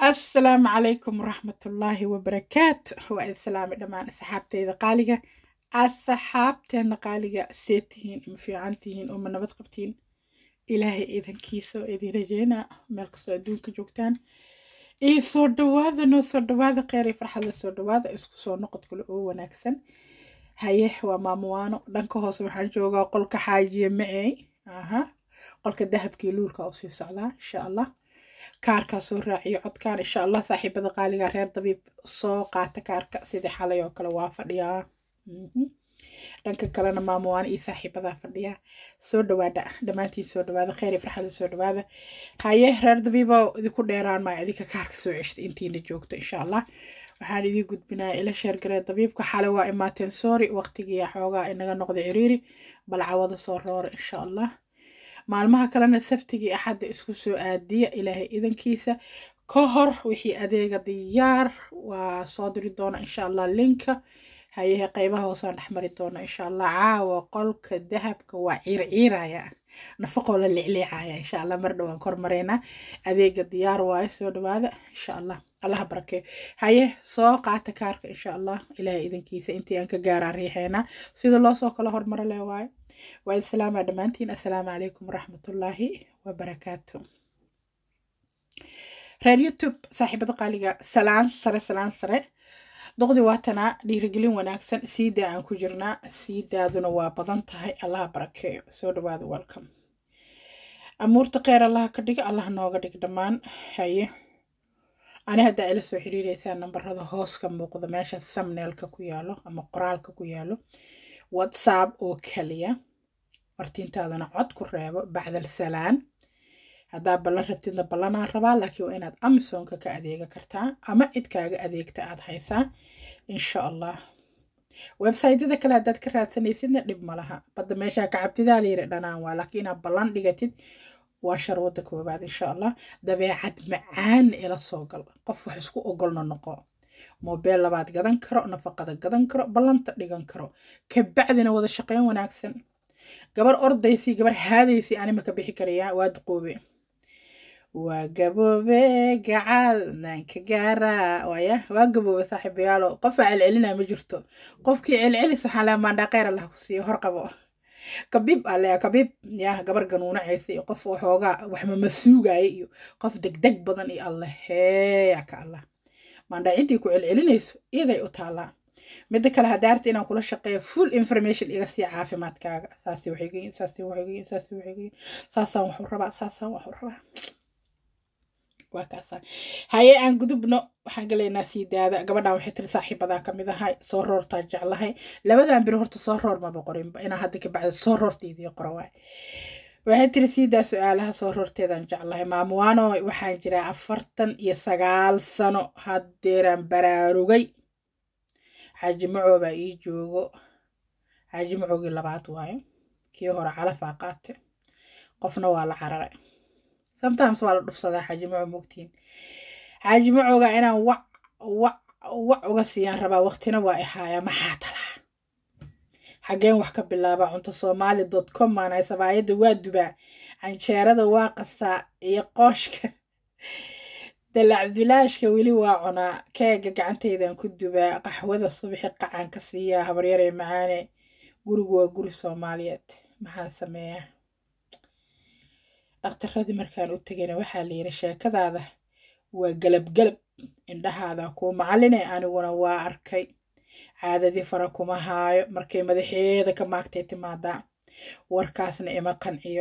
assalaamu calaykum waraxmatullaahi wabarakaatu waa idin salaamay dhammaan asxaabteyda qaaliga asxaabteena qaaliga see tihiin ma fiican tihiin oo ma nabad qabtiin ilaahay idankiisa oo idin rajeynaa meel kastoo adduunka joogtaan iyo soo dhawaada noo soo dhawaada kheyr iyo farxad la soo dhawaada isku soo noqod kale oo wanaagsan haye waa maamuwaano dhanka hoose waxaan joogaa qolka xaajiye macey aha qolka dahabkii luulka usii socdaa insha allah kaarkaa soo raaciyo codkaan insha allah saaxiibada qaaliga reer dabiib soo qaata kaarka sidii xalay oo kale waa fadhiyaa dhanka kalena maamuwaan iyo saaxiibadaa fadhiyaa soo dhawaada dhammaantiin soo dhawaada kheyr iyo farxada soo dhawaada haye reer dabiibo idinku dheeraan maayo idinka kaarka soo ceshta intiina joogto insha allah waxaan idiin gudbinaya ila sheergaree dabiibka xalay waa imaateen soori waqtigii xoogaa inaga noqda ciriiri bal cawada soo roora insha allah maalmaha kalena sabtigii axadda isku soo aadiya ilaahay idankiisa ka hor wixii adeega diyaar waa soo diri doona insha allah linka hayahe qeybaha hoosaan dhexmari doona insha allah caawa qolka dahabka waa ciirciiraya nafaqoo la licliicaya insha allah mar dhowaan kormareynaa adeega diyaar waaye soo dhawaada insha allah allaha barakeeyo haye soo qaata kaarka insha allah ilaahay idankiisa intii aan ka gaaraa riixeynaa sida loo soo kala hormaro leh waaye waa islaama dhammaantiin assalaamu calaykum waraxmatullaahi wabarakaatu reer youtube saaxiibada qaaliga salaan sare salaan sare doqdi waatanaa dhiirigelin wanaagsan siidaa aan ku jirnaa siidaaduna waa badan tahay allaha barakeeyo soo dhawaada welcome amuurta kheyr allaha ka dhiga allaha nooga dhig dhammaan haye ani haddaa ila soo xiriireysaa nambarada hoos ka muuqda meesha thumbnailka ku yaalo ama qoraalka ku yaalo whatsapp oo kaliya martiintaadana cod ku reebo bacdal salaan haddaa ballan rabtidna ballanaan rabaa laakiin waa inaad amazonka ka adeega kartaa ama cid kaaga adeegta aad haysaa insha allah websaytyada kale haddaad ka raadsanaysidna dhib ma laha badda meeshaa ka cabtidaa layiri dhanaan waa laakiin inaad ballan dhigatid waa sharwada koowaad insha allah dabeecad macaan ila soo gal qof wax isku ogolna noqo mobeel labaad gadan karo nafaqada gadan karo ballanta dhigan karo kabacdina wada shaqeyn wanaagsan gabar ordaysii gabar haadaysii anima ka bixi karayaa waa duqoobe waa gaboobe gacaal naanka gaaraa waaya waa gaboobe saaxiibayaalo qofa celcelinaa ma jirto qofkii celcelis waxaa laa maandhaaqeyr allah ku siiyo hor qabo kabiib alea kabiib ya gabar ganuunacaysa iyo qof waxoogaa waxmama suugaya iyo qof degdeg badan iyo allah heeya ka allah maandhaa ciddii ku celcelinayso iyaday u taallaa midda kale hadaarta inaan kula shaqeeyo full information iga sii caafimaadkaaga saasi waxay gayin saasi waxay gayin saasi waxay gayin saasaan waxu rabaa saasaan waxu rabaa waa kaasaan haye aan gudubno waxaan galaynaa sii daada gabadhan waxay tiri saaxiibadaa kamid ahay soo roortaa jeclahay labadan biri horta soo roor maba qorinba inaa hadda ka bacda soo roortaydii qoro waay waxay tiri siidaa su-aalaha soo roorteedaan jeclahay maamuwaano waxaan jiraa afartan iyo sagaal sano haddeeraan baraarugay xaaji macoo baa ii joogo xaaji macoogii labaad waayo kii hore calafaa qaate qofna waa la cararay sometimes waa la dhufsadaa xaaji maco mogtiin xaaji macooga inaan wac wac wac uga siiyaan rabaa waqtina waa ihaayaa maxaa talaa xaggeen wax ka bilaabaa cunto soomaali dot com maanay sabaayadda waa dubaa canjeerada waa qastaa iyo qooshka dalacbilaashka weli waa cunaa keega gacantaydan ku dubaa qaxwada subaxi qacan ka siiyaa habaryaree macaane gurigu waa guri soomaaliyeed maxaan sameeyaa dhakhtaradii markaan u tegayna waxaa la yidhi sheekadaada waa galabgalab indhahaada kuu macaline aniguna waa arkay caadadii fara kuma haayo markay madaxeeda ka maagtay timaadaa warkaasna ima qanciyo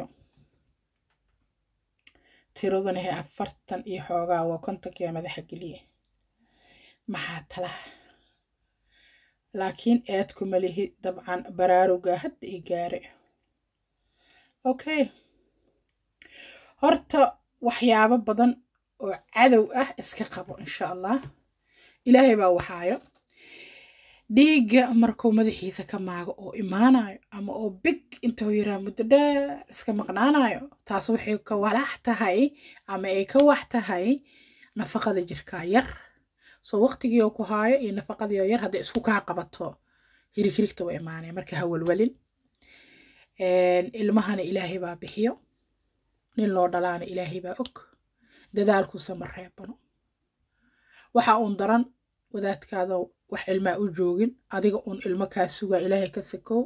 tiraduna he afartan iyo xoogaa waa kontonkiiba madaxa geliye maxaa talaa laakiin eed kuma lihi dabcan baraaruga hadda i gaare okay horta waxyaabo badan oo cadow ah iska qabo insha allah ilaahay baa waxaayo dhiigga markuu madaxiisa ka maago oo imaanayo ama oo big intuu yiraa muddo dheer iska maqnaanayo taas waxay ka walax tahay ama ay ka wax tahay nafaqada jirkaa yar soo waqtigii oo ku haayo iyo nafaqadii oo yar hadday isku kaa qabato hirig hirigta waa imaanaya marka ha walwalin ilmahana ilaahay baa bixiyo nin loo dhalaana ilaahay baa og dadaalkuusa ma reebano waxa uun daran wadaadkaada wax ilmaa u joogin adiga uun ilmo kaa sugaa ilaahay ka sakow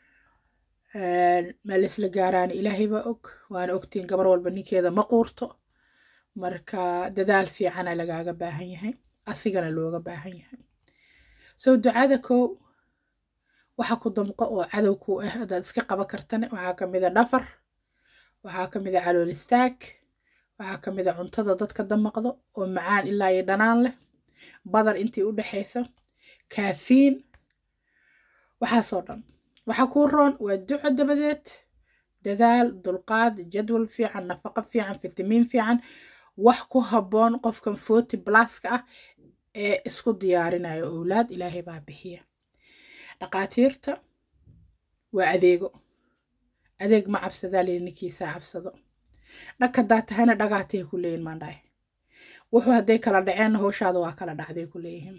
ma laisla gaaraana ilaahay baa og waana ogtiin gabar walba ninkeeda ma quurto marka dadaal fiicana lagaaga baahan yahay asigana looga baahan yahay soo ducada kow waxa ku damqo oo cadow ku ah haddaad iska qaban kartane waxaa ka mid a dhafar waxaa ka mid a calool istaag waxaa ka mid a cuntada dadka damaqdo oo macaan ilaa iyo dhanaan leh badar intii u dhexaysa kaafiin waxaasoo dhan waxa kuu roon waa duco dabadeed dadaal dulqaad jadwal fiican nafaqo fiican fitamiin fiican wax ku habboon qofkan forty blaska ah ee isku diyaarinayo owlaad ilaahay baa bixiya dhaqaatiirta waa adeego adeeg ma cabsadaa leyi ninkiisaa cabsado dhag haddaa tahayna dhagaatay ku leeyihin maandhaay wuxuu hadday kala dhaceenna howshaada waa kala dhacday ku leeyihiin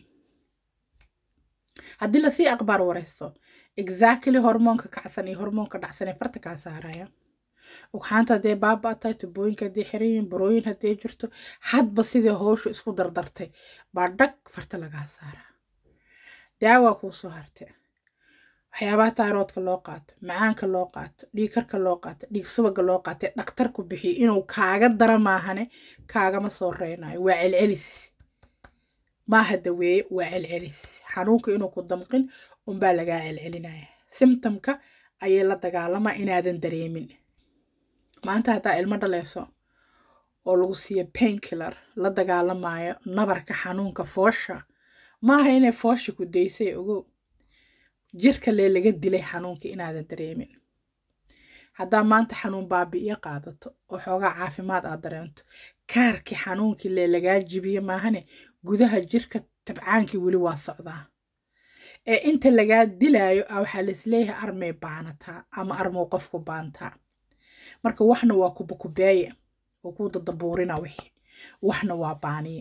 haddii lasii aqbaar waraysto exactly hormoonka kacsan iyo hormoonka dhacsan ee farta kaa saaraya ugxaanta hadday baaba tahay tubooyinka hadday xiran yihiin burooyin hadday jirto hadba sidii howshu isku dardartay baa dhag farta lagaa saaraa daawaa kuu soo hartay waxyaabaha tayroodka loo qaato macaanka loo qaato dhiigkarka loo qaato dhiig subaga loo qaatay dhakhtarku bixiyo inuu kaaga dara maahane kaagama soo reynayo waa celcelis maaha daweeye waa celcelis xanuunka inuu ku damqin unbaa lagaa celcelinaya simtomka ayay la dagaalamaa inaadan dareemin maanta haddaa ilmo dhaleeso oo lagu siiyo painkiller la dagaalamayo nabarka xanuunka foosha maaha inay foosha ku daysay ogow jirka lee laga dilay xanuunka inaadan dareemin haddaa maanta xanuun baabi'iyo qaadato oo xoogaa caafimaad aad dareento kaarkii xanuunkii lee lagaa jibiye maahane gudaha jirka tabcaankii weli waa socdaa ee inta lagaa dilaayo a waxaa laisleeyahay armay baanataa ama armuu qofku baantaa marka waxna waa kubakubeeye oo kuu dadabuurina wixii waxna waa baaniye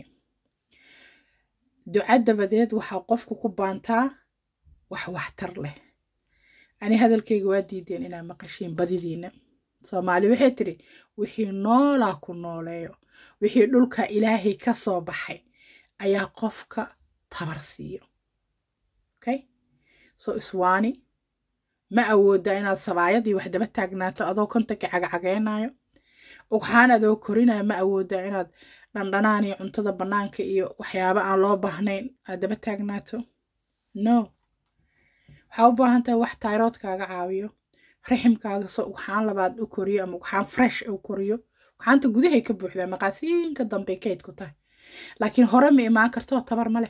duca dabadeed waxaa qofku ku baantaa wax waxtar leh ani hadalkayga waa diideen inaa maqashiin badidiina soomaali waxay tidhi wixii noolaa ku nooleeyo wixii dhulka ilaahay ka soo baxay ayaa qofka tabar siiyo okay so iswaani ma awoodaa inaad sabaayadii wax daba taagnaato adoo kontanka cagacageynayo ugxaan adoo korinayo ma awoodaa inaad dhandhanaan iyo cuntada bannaanka iyo waxyaabo aan loo baahnayn aad daba taagnaato no waxaa u baahan tahay wax tayroodkaaga caawiyo riximkaaga soo ugxaan labaad u koriyo ama ugxaan fresh u koriyo ugxaanta gudahay ka buuxdaa maqaasiinka dambey kayd ku tahay laakiin hore ma imaan kartoo tabar ma leh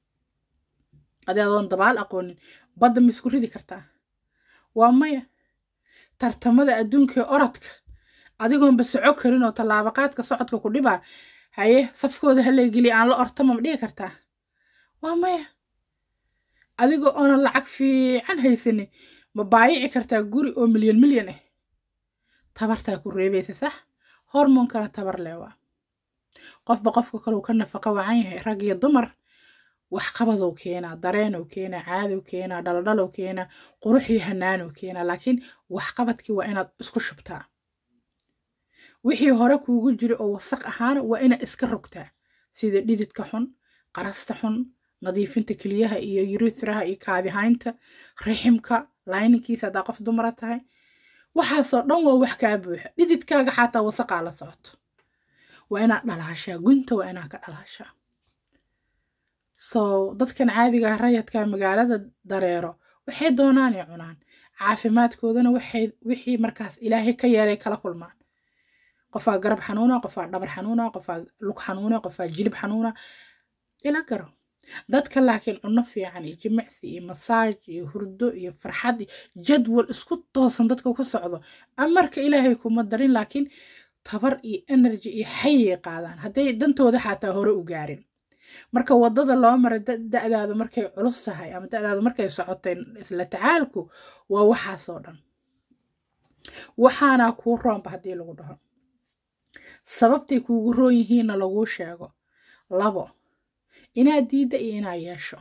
adi adoon dabaal aqoonin badda ma isku ridi kartaa waa maya tartamada adduunka ee orodka adigoonba soco karin oo tallaabaqaadka socodka ku dhibaa haye safkooda haleegeliya aan la ortama ma dhigi kartaa waa maya adigoo oonan lacag fiican haysanin ma baayici kartaa guri oo milyan milyan ah tabartaa ku reebaysa sax hormoonkana tabar leh waa qofba qofka kaleu ka nafaqa wacan yahay rag iyo dumar waxqabadow keenaa dareenow keenaa caadow keenaa dhaldhalow keenaa quruxii hanaanow keenaa laakiin waxqabadkii waa inaad isku shubtaa wixii hore kuugu jira oo wasaq ahaana waa inaad iska rogtaa sida dhididka xun qarasta xun nadiifinta keliyaha iyo yurithraha iyo kaadihaynta riximka layninkiisa haddaa qof dumara tahay waxaasoo dhan waa wax kaa buuxa dhididkaaga xataa wasaqaa la socoto waa inaad dhalaashaa gunta waa inaad ka dhalaashaa so dadkan caadiga rayadka magaalada dareero waxay doonaan ay cunaan caafimaadkoodana waxay wixii markaas ilaahay ka yeelay kala kulmaan qofaa garab xanuuna qofaa dhabar xanuuna qofaa lug xanuuna qofaa jilib xanuuna ila garo dadka laakiin cunno fiican iyo jimicsi iyo masaaj iyo hurdo iyo farxad iyo jadwal isku toosan dadka ku socdo amarka ilaahay kuma darin laakiin tabar iyo energy iyo xayay qaadaan hadday dantooda xataa hore u gaarin marka wadada loo maray da-daadu markay culus tahay ama da-daadu markay socotay isla tacaalku waa waxaasoo dhan waxaana kuu roonba haddii lagu dhaho sababtay kuugu roon yihiinna laguu sheego labo inaad diidda iyo inaad yeesho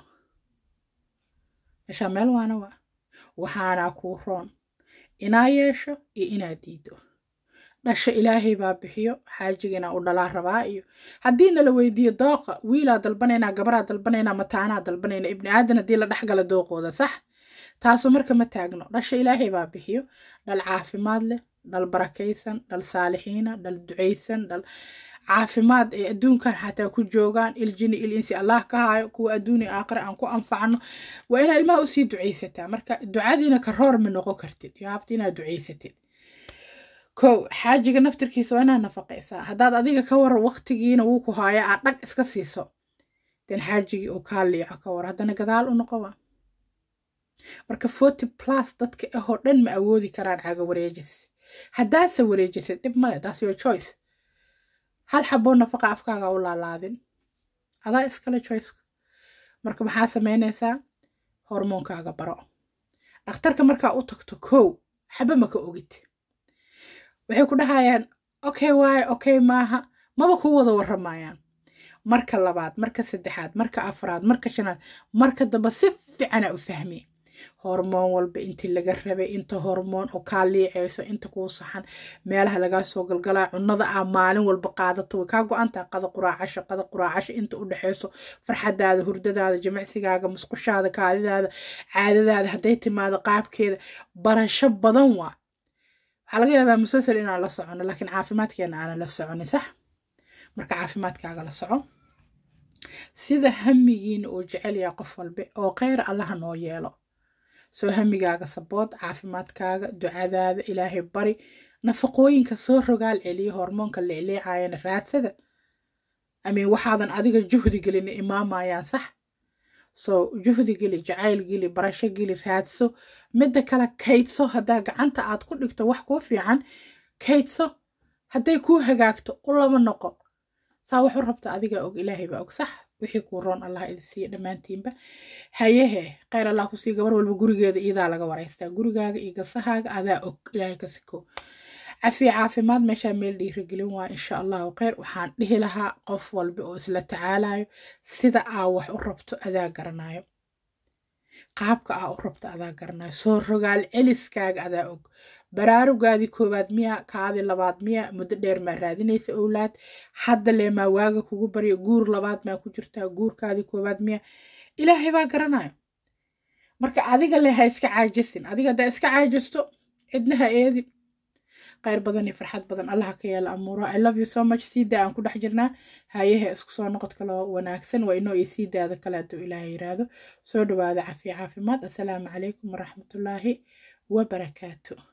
meeshaa meel waana waa waxaanaa kuu roon inaad yeesho iyo inaad diiddo dhasha ilaahay baa bixiyo xaajigina u dhalaa rabaa iyo haddii nala weydiiyo dooqa wiilaa dalbanaynaa gabaraa dalbanaynaa mataanaa dalbanayna ibni aadan haddii la dhexgala dooqooda sax taasu marka ma taagno dhasha ilaahay baa bixiyo dhal caafimaad leh dhal barakaysan dhal saalixiina dhal ducaysan dhal caafimaad ay adduunkan xataa ku joogaan iljini il insi allah ka haayo kuwa adduuni aakhire aan ku anfacno waa inaad ilmaha usii ducaysataa marka ducadiina ka roor ma noqon kartid yaabta inaad ducaysatid kow xaajiga naftirkiisa waa inaad nafaqaysaa haddaad adiga ka waran waqtigiina wuu ku haaya aad dhag iska siiso den xaajigii uu kaa liico ka war haddana gadaal u noqowa marka forty plus dadka ahoo dhan ma awoodi karaan caga wareejis haddaadse wareejisid dhib male that's your choice hal xaboo nafaqa afkaaga u laalaadin adaa iskale choiceka marka maxaa samaynaysaa hormoonkaaga baro dhakhtarka markaa u tagto kow xaba maka ogid waxay ku dhahayaan okay waaye okay maaha maba kuu wada warramayaan marka labaad marka saddexaad marka afraad marka shanaad marka damba si fiicana u fahmi hormoon walba intii laga rabay inta hormoon oo kaa liicayso inta kuu saxan meelaha lagaa soo galgalaa cunada aa maalin walba qaadato way kaa go-antaha qada quraacasho qada quraacasho inta u dhexayso farxadaada hurdadaada jimicsigaaga musqushaada kaadidaada caadadaada hadday timaado qaabkeeda barasho badan waa waxaa laga yaabaa musalsal inaan la socono laakiin caafimaadkeena aanan la soconin sax marka caafimaadkaaga la soco sida hamigiina uu jecel yahay qof walbe oo kheyr allaha noo yeelo soo hamigaaga sabood caafimaadkaaga ducadaada ilaahay bari nafaqooyinka soo rogaal celiyo hormoonka leecleecayana raadsada amiin waxaadan adiga juhdi gelin imaamayaan sax soo juhdi geli jacayl geli barasho geli raadso midda kale kaydso haddaa gacanta aad ku dhigto wax kuu fiican kaydso hadday kuu hagaagto u laba noqo saa waxu rabta adigaa og ilaahay baa og sax wixii kuu roon allah idin siiya dhammaantiinba hayehe kheyr allah kusii gabar walba gurigeeda iyadaa laga waraystaa gurigaaga iyo gasahaaga adaa og ilaahay ka siko cafiya caafimaad meeshaa meel dhiirigelin waa insha allahu kheyr waxaan dhihi lahaa qof walba oo isla tacaalayo sida aa wax u rabto adaa garanayo qaabka aa u rabto adaa garanayo soo rogaal celiskaaga adaa og baraarugaadii koowaad miya kaadii labaad miya muddo dheer maa raadinaysa owlaad hadda lee maa waaga kugu baryo guur labaad maa ku jirtaa guurkaadii koowaad miya ilaahay baa garanayo marka adiga le ha iska caajisin adiga haddaa iska caajisto cidna ha eedin kheyr badan iyo farxad badan allaha ka yeela amuuraha i love you so much siidaa aan ku dhex jirnaa hayaha isku soo noqod kaloo wanaagsan waa inoo iyo siidaada kale hadduu ilaaha yiraahdo soo dhawaada cafiya caafimaad assalaamu calaykum waraxmatullaahi wabarakaatu